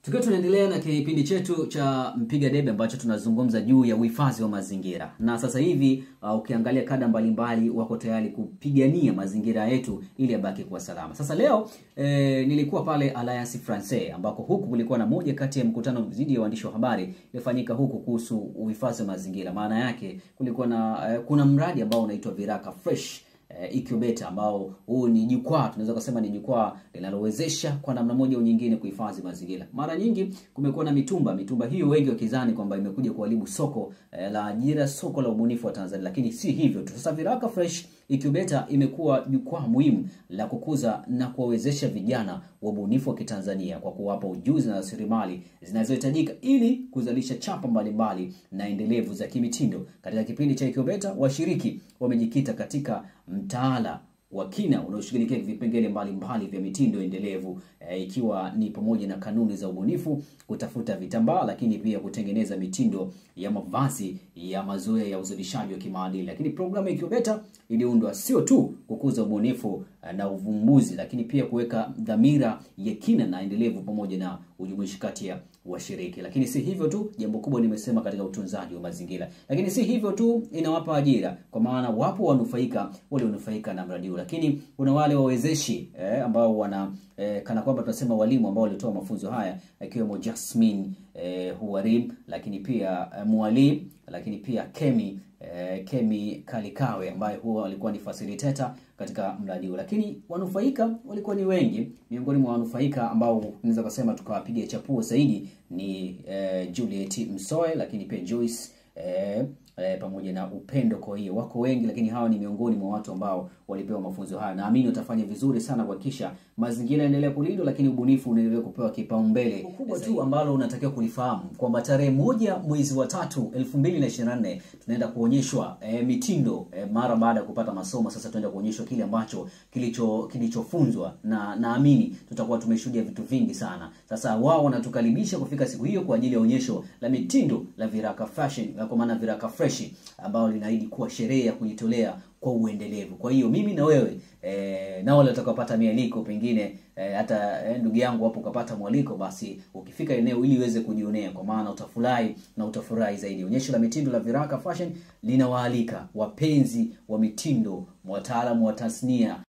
Tukiwa tunaendelea na kipindi chetu cha mpiga debe ambacho tunazungumza juu ya uhifadhi wa mazingira, na sasa hivi uh, ukiangalia kada mbalimbali wako tayari kupigania mazingira yetu ili yabaki kuwa salama. Sasa leo eh, nilikuwa pale Alliance Francaise ambako huku kulikuwa na moja kati ya mkutano dhidi ya waandishi wa habari iliyofanyika huku kuhusu uhifadhi wa mazingira. Maana yake kulikuwa na eh, kuna mradi ambao unaitwa Viraka Fresh eh, Incubate ambao huu ni jukwaa, tunaweza kusema ni jukwaa linalowezesha kwa namna moja au nyingine kuhifadhi mazingira. Mara nyingi kumekuwa na mitumba, mitumba hiyo wengi wakizani kwamba imekuja kuharibu soko eh, la ajira, soko la ubunifu wa Tanzania, lakini si hivyo tu. Sasa Viraka Fresh Incubator imekuwa jukwaa muhimu la kukuza na kuwawezesha vijana wa ubunifu wa Kitanzania kwa kuwapa ujuzi na rasilimali zinazohitajika ili kuzalisha chapa mbalimbali na endelevu za kimitindo. Katika kipindi cha Incubator, washiriki wamejikita katika mtaala wa kina unaoshughulikia vipengele mbalimbali vya mitindo endelevu e, ikiwa ni pamoja na kanuni za ubunifu, kutafuta vitambaa, lakini pia kutengeneza mitindo ya mavazi ya mazoea ya uzalishaji wa kimaadili. Lakini programu ya Incubator iliundwa sio tu kukuza ubunifu na uvumbuzi, lakini pia kuweka dhamira ya kina na endelevu pamoja na ujumuishi kati ya washiriki. Lakini si hivyo tu, jambo kubwa nimesema katika utunzaji wa mazingira. Lakini si hivyo tu, inawapa ajira, kwa maana wapo wanufaika wale wanufaika na mradi huu, lakini kuna wale wawezeshi eh, ambao wana eh, kana kwamba tunasema walimu ambao walitoa mafunzo haya akiwemo Jasmine eh, Huwarim, lakini pia eh, Mwalimu, lakini pia Kemi eh, Kemi Kalikawe ambaye huwa alikuwa ni facilitator katika mradi huu, lakini wanufaika walikuwa ni wengi. Miongoni mwa wanufaika ambao tunaweza kusema tukawapiga chapuo zaidi ni eh, Juliet Msoe, lakini pia Joyce eh, eh, pamoja na Upendo. Kwa hiyo wako wengi, lakini hawa ni miongoni mwa watu ambao walipewa mafunzo haya. Naamini watafanya vizuri sana kuhakikisha mazingira yaendelea kulindwa, lakini ubunifu unaendelea kupewa kipaumbele kubwa tu ambalo unatakiwa kulifahamu kwamba tarehe moja mwezi wa tatu elfu mbili na ishirini na nne tunaenda kuonyeshwa e, mitindo e, mara baada ya kupata masomo. Sasa tunaenda kuonyeshwa kile ambacho kilicho kilichofunzwa, na naamini tutakuwa tumeshuhudia vitu vingi sana. Sasa wao wanatukaribisha kufika siku hiyo kwa ajili ya onyesho la mitindo la Viraka Fashion, kwa maana Viraka Fresh ambao linaahidi kuwa sherehe ya kujitolea kwa uendelevu. Kwa hiyo mimi na wewe e, na wale watakaopata mialiko pengine e, hata e, ndugu yangu hapo ukapata mwaliko, basi ukifika eneo ili uweze kujionea, kwa maana utafurahi na utafurahi zaidi. Onyesho la mitindo la Viraka Fashion linawaalika wapenzi wa mitindo, wataalamu wa tasnia